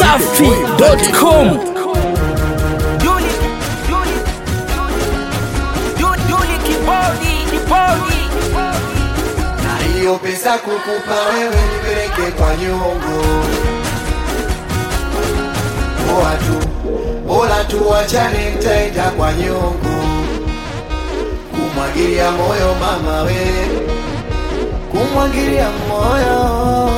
dachimsafi.com Yuli, Yuli, Yuli, Yuli kibodi, kibodi. na hiyo pesa kukupa wewe nipeleke kwa nyongo poa tu bora tu wachane nitaenda kwa nyongo kumwagilia moyo mama we kumwagilia moyo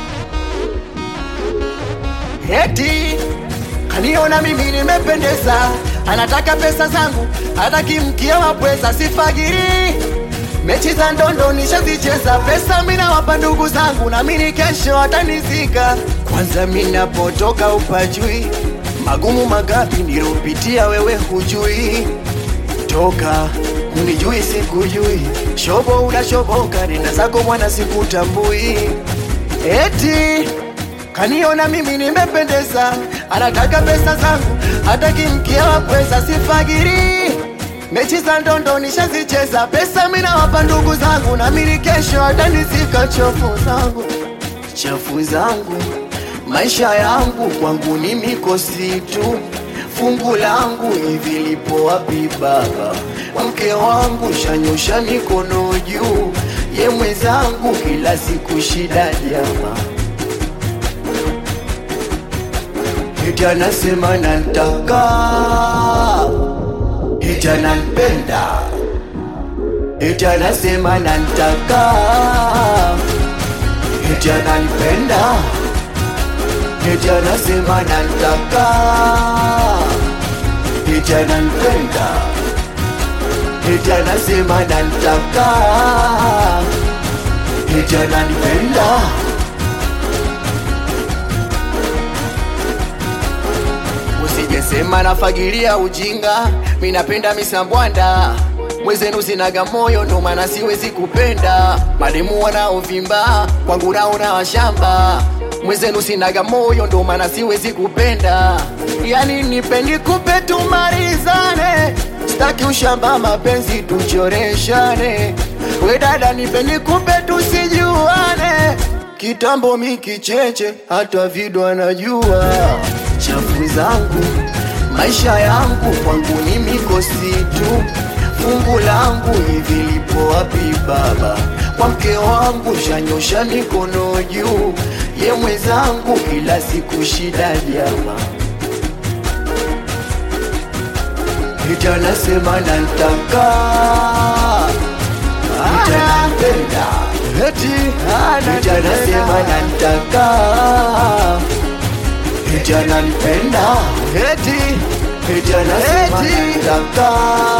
eti kaniona mimi nimependeza anataka pesa zangu hataki mkia wa pweza sifagiri mechi za ndondo nishazicheza pesa minawapa ndugu zangu na mini kesho atanizika kwanza minapotoka upajui magumu magapi nilopitia wewe hujui toka unijui sikujui shobo unashoboka nenda zako mwana sikutambui eti kaniona mimi nimependeza anataka pesa zangu hataki mkia wa pweza sifagiri mechi za ndondo nishazicheza pesa minawapa ndugu zangu na mili kesho atanizika chafu zangu chafu zangu maisha yangu kwangu ni mikosi tu fungu langu hivi lipo wapi baba mke wangu shanyosha mikono juu ye mwenzangu kila siku shida jama eti anasema nantaka eti ananipenda eti anasema nantaka eti ananipenda eti anasema nantaka eti ananipenda eti anasema nantaka eti ananipenda usijesema nafagilia ujinga minapenda misambwanda mwezenu sinaga moyo ndo maana siwezi kupenda mademu wanaovimba kwangu naona washamba mwezenu sinaga moyo ndo maana siwezi kupenda yani nipendi kupe tumalizane staki ushamba mapenzi tuchoreshane we dada nipendi kupe tusijuane kitambo mikicheche hata vido anajua chafu zangu maisha yangu kwangu ni mikosi tu fungu langu hivi lipo wapi baba kwa mke wangu shanyosha mikono juu ye mwenzangu kila siku shida jama ita nasema nantaka ita nampenda eti ita nasema nantaka eti ananipenda eti eti anasema nataka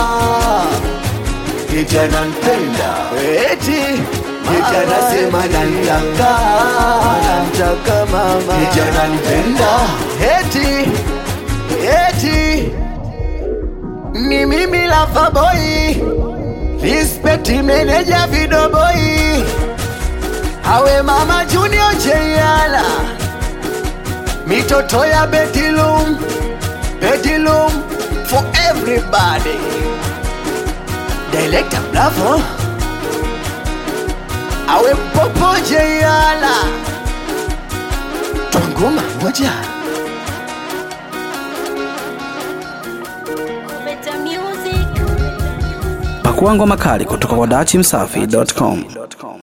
eti ananipenda eti eti anasema nataka nataka mama eti ananipenda eti eti ni mimi lava boy respect manager video boy awe mama junior jeyala mitoto ya bedilum bedilum for everybody director bravo awe popo jeyala twangoma moja Better music. pakua ngoma kali kutoka kwa dachimsafi.com